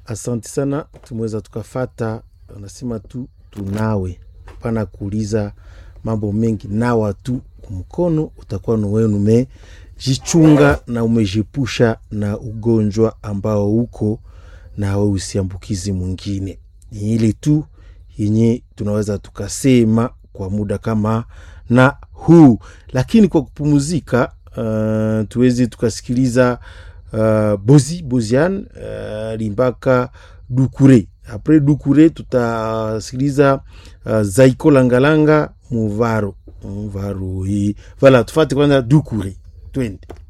Asante sana, tumeweza tukafata, anasema tu tunawe, pana kuuliza mambo mengi, nawa tu mkono, utakuwa ni wewe umejichunga na umejipusha na ugonjwa ambao uko na wewe usiambukizi mwingine. Ni ile tu yenye tunaweza tukasema kwa muda kama na huu, lakini kwa kupumuzika, uh, tuweze tukasikiliza uh, Bozi Bozian uh, limbaka Dukure. Apres Dukure tutasikiliza uh, Zaiko Langalanga Muvaro Muvaro hii. Vala, tufate kwanza Dukure, twende.